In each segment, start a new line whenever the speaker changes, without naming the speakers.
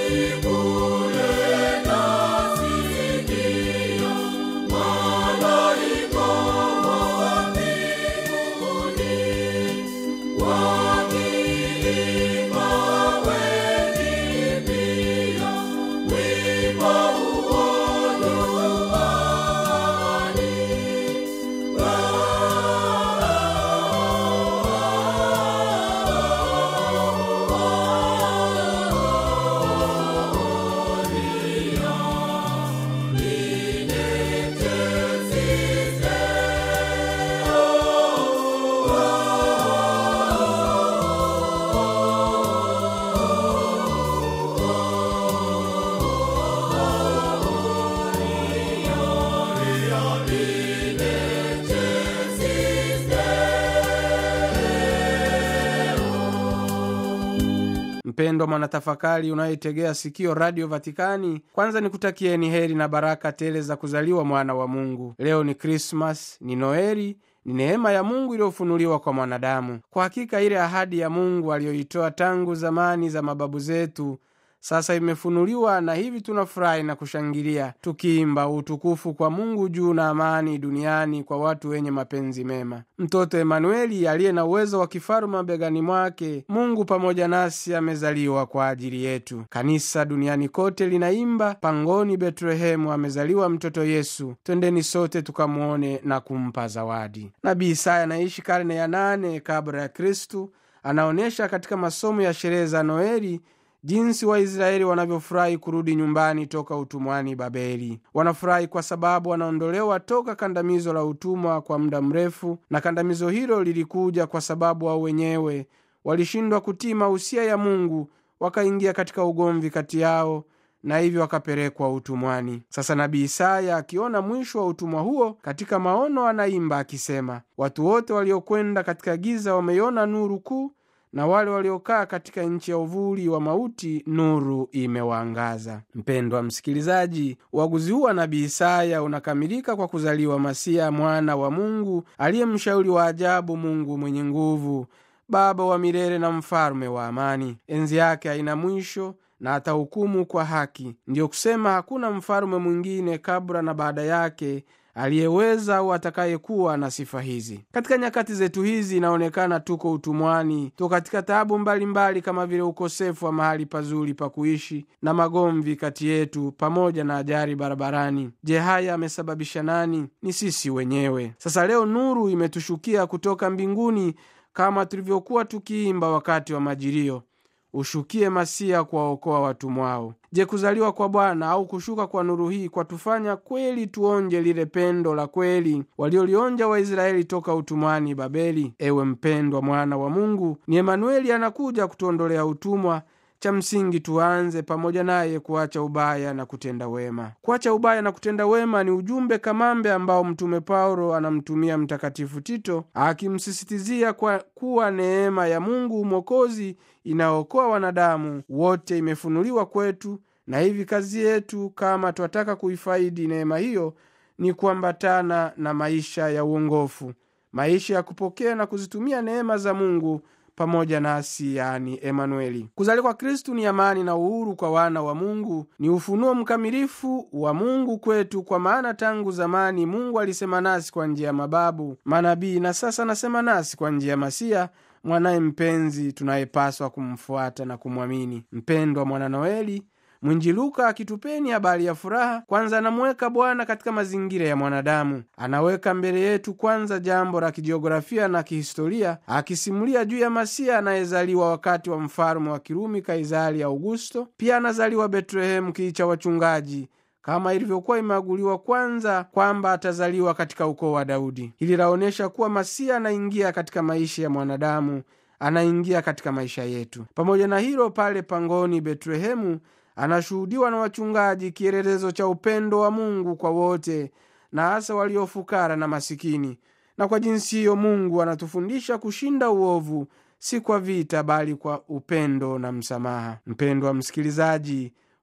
mpendwa mwanatafakari unayetegea sikio radio vatikani kwanza nikutakieni heri na baraka tele za kuzaliwa mwana wa mungu leo ni krismas ni noeli ni neema ya mungu iliyofunuliwa kwa mwanadamu kwa hakika ile ahadi ya mungu aliyoitoa tangu zamani za mababu zetu sasa imefunuliwa na hivi tunafurahi na kushangilia tukiimba utukufu kwa mungu juu na amani duniani kwa watu wenye mapenzi mema mtoto emanueli aliye na uwezo wa kifalume begani mwake mungu pamoja nasi amezaliwa kwa ajili yetu kanisa duniani kote linaimba pangoni betlehemu amezaliwa mtoto yesu twendeni sote tukamwone na kumpa zawadi nabii isaya anaishi karne ya nane kabla ya kristu anaonyesha katika masomo ya sherehe za noeli jinsi waisraeli wanavyofurahi kurudi nyumbani toka utumwani babeli wanafurahi kwa sababu wanaondolewa toka kandamizo la utumwa kwa muda mrefu na kandamizo hilo lilikuja kwa sababu wao wenyewe walishindwa kutii mausia ya mungu wakaingia katika ugomvi kati yao na hivyo wakapelekwa utumwani sasa nabii isaya akiona mwisho wa utumwa huo katika maono anaimba akisema watu wote waliokwenda katika giza wameiona nuru kuu na wale waliokaa katika nchi ya uvuli wa mauti nuru imewaangaza mpendwa msikilizaji uaguzi huu wa nabii isaya unakamilika kwa kuzaliwa masiya mwana wa mungu aliye mshauri wa ajabu mungu mwenye nguvu baba wa milele na mfalume wa amani enzi yake haina mwisho na atahukumu kwa haki ndiyo kusema hakuna mfalume mwingine kabla na baada yake aliyeweza au atakayekuwa na sifa hizi katika nyakati zetu hizi inaonekana tuko utumwani tuko katika taabu mbalimbali kama vile ukosefu wa mahali pazuri pa kuishi na magomvi kati yetu pamoja na ajali barabarani je haya amesababisha nani ni sisi wenyewe sasa leo nuru imetushukia kutoka mbinguni kama tulivyokuwa tukiimba wakati wa majilio ushukie masia kuwaokoa watumwao je kuzaliwa kwa bwana au kushuka kwa nuru hii kwatufanya kweli tuonje lile pendo la kweli waliolionja waisraeli toka utumwani babeli ewe mpendwa mwana wa mungu ni emanueli anakuja kutuondolea utumwa cha msingi tuanze pamoja naye kuacha ubaya na kutenda wema kuacha ubaya na kutenda wema ni ujumbe kamambe ambao mtume paulo anamtumia mtakatifu tito akimsisitizia kwa kuwa neema ya mungu mwokozi inaokoa wanadamu wote imefunuliwa kwetu na hivi kazi yetu kama twataka kuifaidi neema hiyo ni kuambatana na maisha ya uongofu maisha ya kupokea na kuzitumia neema za mungu pamoja nasi yani emanueli kuzaliwa kwa kristu ni amani na uhuru kwa wana wa mungu ni ufunuo mkamilifu wa mungu kwetu kwa maana tangu zamani mungu alisema nasi kwa njia ya mababu manabii na sasa anasema nasi kwa njia ya masiya mwanaye mpenzi tunayepaswa kumfuata na kumwamini mpendwa mwana noeli mwinji luka akitupeni habari ya furaha kwanza anamuweka bwana katika mazingira ya mwanadamu anaweka mbele yetu kwanza jambo la kijiografia na kihistoria akisimulia juu ya masiya anayezaliwa wakati wa mfalume wa kirumi kaisari augusto pia anazaliwa betlehemu kii cha wachungaji kama ilivyokuwa imeaguliwa kwanza kwamba atazaliwa katika ukoo wa daudi hili laonyesha kuwa masiya anaingia katika maisha ya mwanadamu anaingia katika maisha yetu pamoja na hilo pale pangoni betlehemu anashuhudiwa na wachungaji kielelezo cha upendo wa mungu kwa wote na hasa waliofukara na masikini na kwa jinsi hiyo mungu anatufundisha kushinda uovu si kwa vita bali kwa upendo na msamaha mpendwa msikilizaji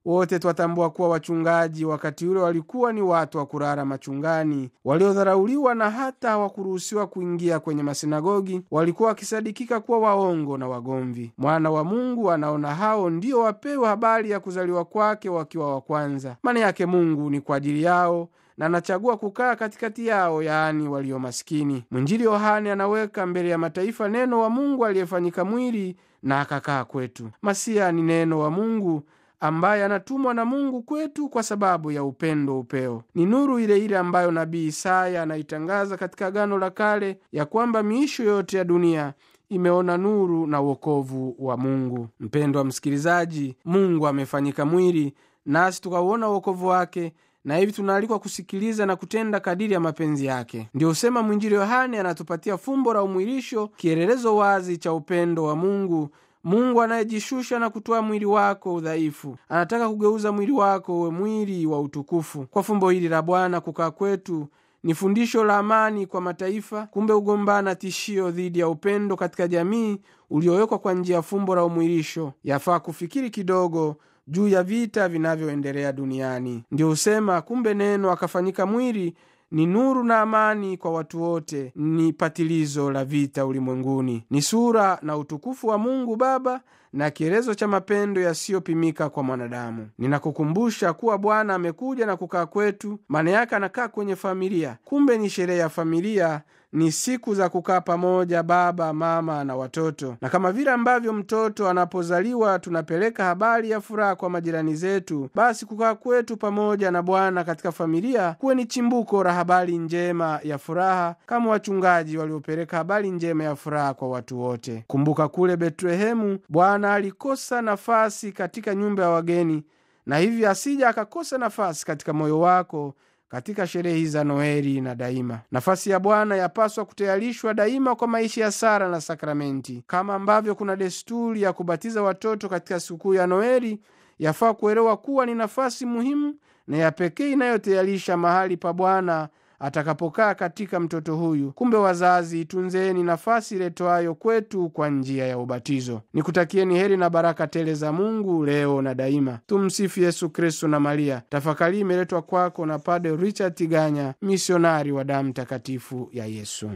wote twatambua kuwa wachungaji wakati ule walikuwa ni watu wa kurara machungani, waliodharauliwa na hata hawakuruhusiwa kuingia kwenye masinagogi. Walikuwa wakisadikika kuwa waongo na wagomvi. Mwana wa Mungu anaona hao ndio wapewe habari ya kuzaliwa kwake wakiwa wa kwanza. Maana yake Mungu ni kwa ajili yao na anachagua kukaa katikati yao, yaani walio maskini. Mwinjili Yohane anaweka mbele ya mataifa neno wa Mungu aliyefanyika mwili na akakaa kwetu. Masia ni neno wa Mungu ambaye anatumwa na Mungu kwetu kwa sababu ya upendo upeo. Ni nuru ile ile ambayo nabii Isaya anaitangaza katika Agano la Kale ya kwamba miisho yote ya dunia imeona nuru na uokovu wa Mungu. Mpendwa msikilizaji, Mungu amefanyika mwili nasi tukauona uokovu wake na hivi tunaalikwa kusikiliza na kutenda kadiri ya mapenzi yake. Ndiyo husema mwinjili Yohane anatupatia fumbo la umwilisho, kielelezo wazi cha upendo wa Mungu. Mungu anayejishusha na kutoa mwili wako udhaifu, anataka kugeuza mwili wako uwe mwili wa utukufu. Kwa fumbo hili la Bwana kukaa kwetu ni fundisho la amani kwa mataifa. Kumbe ugombana tishio dhidi ya upendo katika jamii uliowekwa kwa njia ya fumbo la umwilisho. Yafaa kufikiri kidogo juu ya vita vinavyoendelea duniani. Ndio husema kumbe neno akafanyika mwili ni nuru na amani kwa watu wote, ni patilizo la vita ulimwenguni, ni sura na utukufu wa Mungu Baba na kielezo cha mapendo yasiyopimika kwa mwanadamu. Ninakukumbusha kuwa Bwana amekuja na kukaa kwetu, maana yake anakaa kwenye familia. Kumbe ni sherehe ya familia ni siku za kukaa pamoja, baba mama na watoto. Na kama vile ambavyo mtoto anapozaliwa tunapeleka habari ya furaha kwa majirani zetu, basi kukaa kwetu pamoja na Bwana katika familia kuwe ni chimbuko la habari njema ya furaha, kama wachungaji waliopeleka habari njema ya furaha kwa watu wote. Kumbuka kule Betlehemu, Bwana alikosa nafasi katika nyumba ya wageni, na hivyo asija akakosa nafasi katika moyo wako katika sherehe za Noeli na daima. Nafasi ya Bwana yapaswa kutayarishwa daima kwa maisha ya sala na sakramenti. Kama ambavyo kuna desturi ya kubatiza watoto katika sikukuu ya Noeli, yafaa kuelewa kuwa ni nafasi muhimu na ya pekee inayotayarisha mahali pa Bwana atakapokaa katika mtoto huyu. Kumbe wazazi, itunzeni nafasi iletwayo kwetu kwa njia ya ubatizo. Nikutakieni heri na baraka tele za Mungu leo na daima. Tumsifu Yesu Kristu na Maria. Tafakari imeletwa kwako na Padre Richard Tiganya, misionari wa damu takatifu ya Yesu.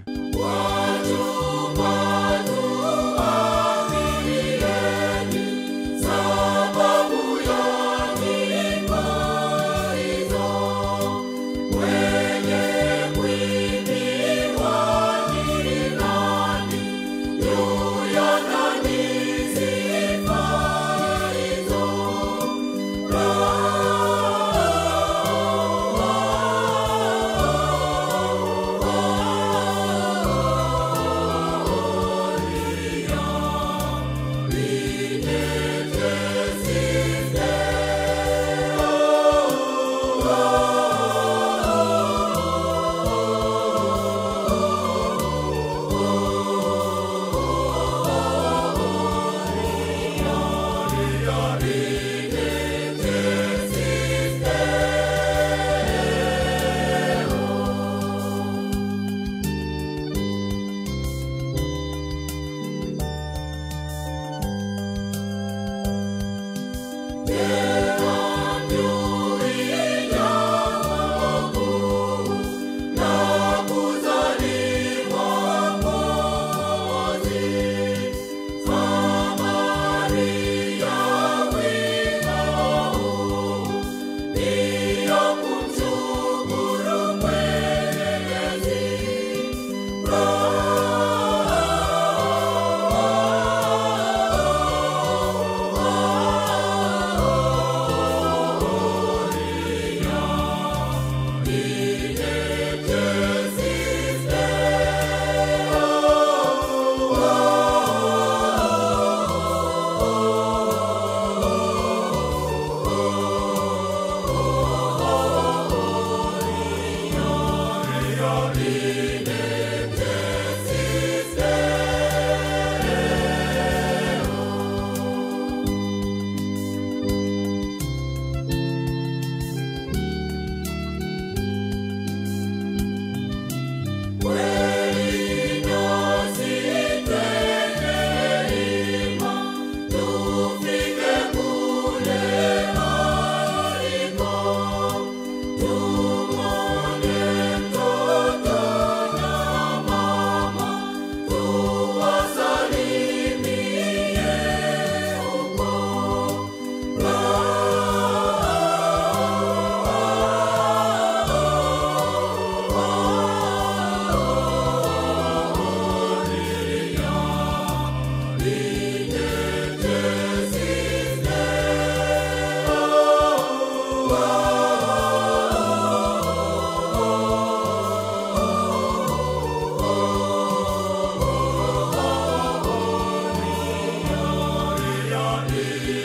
milele